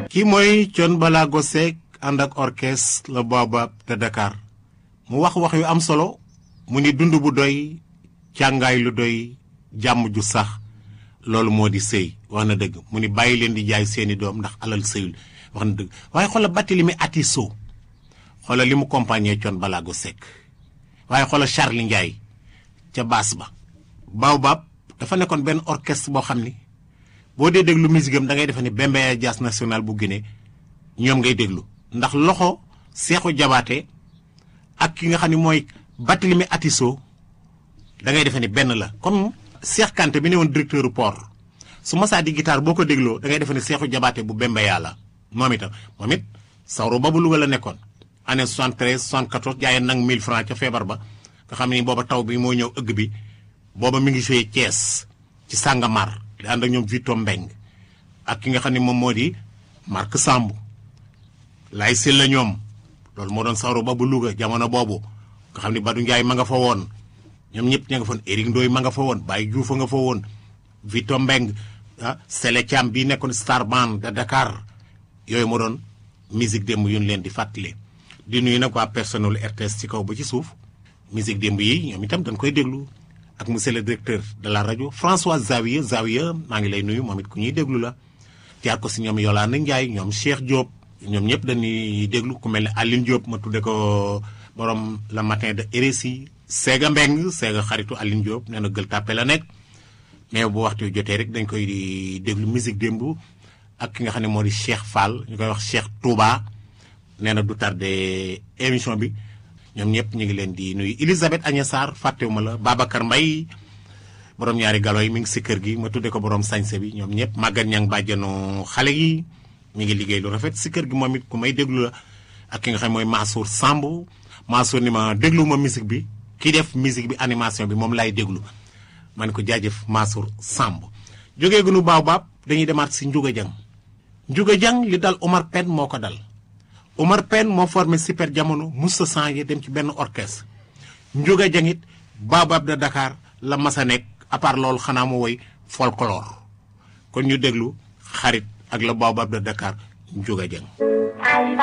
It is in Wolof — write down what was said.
kii mooy Thione Ballago Seck ànd ak orchestre le Baobab de Dakar mu wax wax yu am solo mu ni dund bu doy càngaay lu doy jàmm ju sax loolu moo di sëy wax na dëgg mu ni bàyyi leen di jaay seeni doom ndax alal sëyul wax na dëgg waaye xoola batti li mu ati soo xoola li mu compagnie Thione Ballago Seck waaye xoola Charlie Ndiaye ca baas ba Baobab dafa nekkoon benn orchestre boo xam ni boo dee déglu musique am da ngay defe ni Bembeya Jazz National bu Guinée ñoom ngay déglu ndax loxo Seexu Jabaate ak ki nga xam ne mooy Barthélémy Atisso da ngay defe ni benn la comme Cheikh Kanté bi ne woon directeur port su masaa di guitare boo ko dégloo da ngay defe ni Seexu Jabaate bu Bembeya la moom itam moom it sawru ba bu Louga la nekkoon année 73 74 jaayeen nag 1000 francs ca feebar ba nga xam ne booba taw bi moo ñëw ëgg bi booba mi ngi joué Thiès ci Sàngamar di ànd ak ñoom Vito Mbeng ak ki nga xam ne moom moo di Marc Samb lay sil la ñoom loolu moo doon sawru ba bu Louga jamono boobu nga xam ne Badou Ndiaye ma nga fa woon ñoom ñëpp ña nga fa woon Éric Ndoye ma nga fa woon Baye Diouf a nga fa woon Vito Mbeng ah Sele Thiam bii nekkoon Star Band de Dakar yooyu moo doon musique démb yu ñu leen di fàttali di nuyu nag waa personnel RTS ci kaw ba ci suuf musique démb yi ñoom itam dañ koy déglu ak monsieur le directeur de la rajo François Zawiya Zawiya maa ngi lay nuyu moom it ku ñuy déglu la jaar ko si ñoom Yolande Ndiaye ñoom Cheikh Diop ñoom ñëpp dañuy déglu ku mel ne Aline Diop ma tudde ko borom le matin de RSI Séga Mbeng Séga xaritu Aline Diop nee na gël tàppe la nekk mais bu waxtu jotee rek dañ koy di déglu musique démb ak ki nga xam ne moo di Cheikh Fall ñu koy wax Cheikh Touba nee na du tardé émission bi ñoom ñëpp ñu ngi leen di nuyu Elisabeth Agnès Sarr fàttewuma la Babacar Mbaye borom ñaari galo yi mi ngi si kër gi ma tudde ko borom sañse bi ñoom ñëpp màggat ñang bàjjanu xale yi ñu ngi liggéey lu rafet si kër gi moom it ku may déglu la ak ki nga xam mooy Mansour Samb Mansour ni ma déglu ma musique bi kii def musique bi animation bi moom laay déglu ma ne ko jaajëf Mansour Samb jógee gunu Baobab dañuy demaat si Ndiouga Dieng Ndiouga Dieng li dal Omar Pène moo ko dal Omar Pène moo formé super jamono musta changé dem ci benn orchestre Ndiouga Dieng it Baobab de Dakar la masa nekk à part loolu xanaa mu woy folklore kon ñu déglu xarit ak la Baobab de Dakar Ndiouga Dieng